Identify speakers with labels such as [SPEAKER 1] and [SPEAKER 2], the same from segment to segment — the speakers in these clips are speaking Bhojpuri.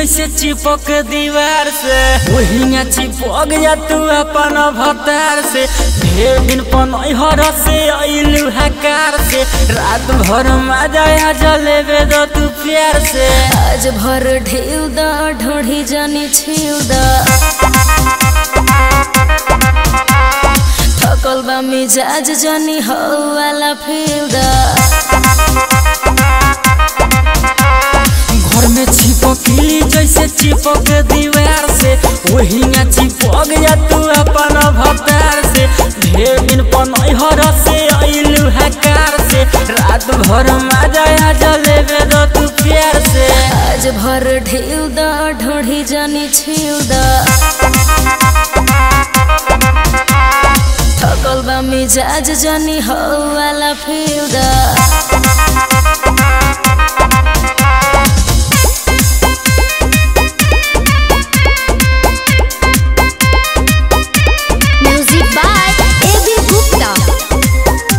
[SPEAKER 1] जैसे चिपक दीवार से वही चिपक जा तू अपन भतार से ढेर दिन पनहर से अइलू हकार से रात भर मजा आ जलेबे दो तू प्यार से
[SPEAKER 2] आज भर ढेउ द ढोढ़ी जानी छिउ द थकल बा मिजाज जानी हो वाला फिउ द
[SPEAKER 1] घर में चिपकली जैसे चिपक दीवार से वही चिपक जा तू अपन भतार से ढेर दिन पनहर से अइलू हकार से रात भर मजा आ जलेबे दो तू प्यार से
[SPEAKER 2] आज भर ढेउ द ढोढ़ी जानी छिउ द थकल बा मिजाज जानी हो वाला फिउ द
[SPEAKER 3] Music by A.B. Gupta.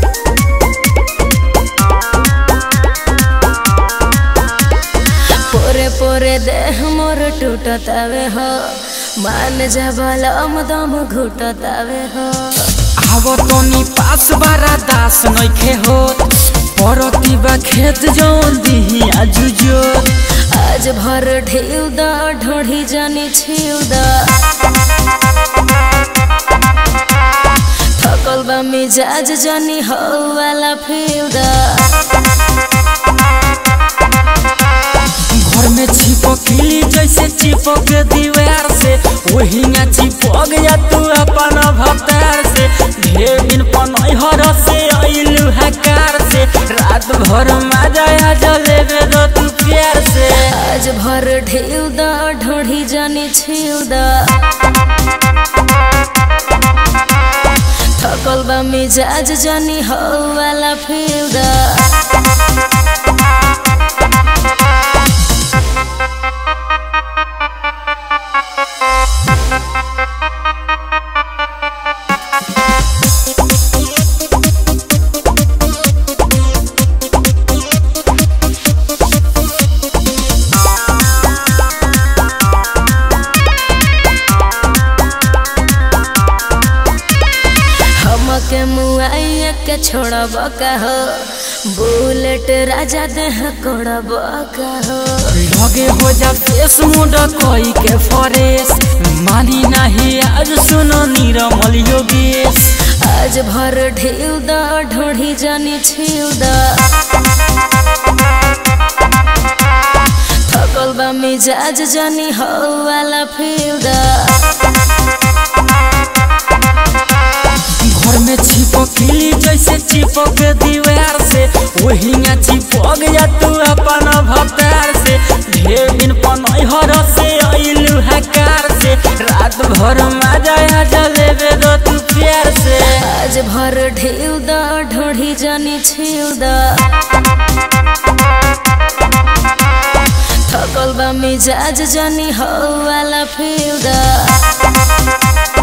[SPEAKER 2] पोरे पोरे देह मोर टूटतावे हो मान जा बलम दम घुटतावे हो
[SPEAKER 1] आवो तोनी पास बारा दास नइखे होत परती बा खेत जौन दिही आजुजो
[SPEAKER 2] आज भर ढेउ द ढोढ़ी जानी छिउ द थकल बा मिजाज जानी हो वाला फिउ द
[SPEAKER 1] घर में चिपकली जैसे चिपक दीवार से वही चिपक जा तू अपन भतार से ढेर दिन पनहर से अइलू हकार से रात भर मजा आ जलेबे दो तू प्यार से
[SPEAKER 2] आज भर ढेउ द ढोढ़ी जानी छिउ द थकल बा मिजाज जानी हो वाला फिउ द हमके मुआइया के छोड़ब का हो बुलेट राजा देह कोड़ब का हो
[SPEAKER 1] लगे हो जा फेस मुंड कोई के फरेस मानी नाही आज सुनो नीरमल योगेश
[SPEAKER 2] आज भर ढेउ द ढोढ़ी जानी छिउ द थकल बा मिजाज जानी हो वाला फिउ द
[SPEAKER 1] घर में चिपकली जैसे चिपक दीवार से वही चिपक जा तू अपन भतार से ढेर दिन पनहर से अइलू हकार से रात भर मजा आ जलेबे दो तू प्यार से
[SPEAKER 2] आज भर ढेउ द ढोढ़ी जानी छिउ द थकल बा मिजाज जानी हो वाला फिउ द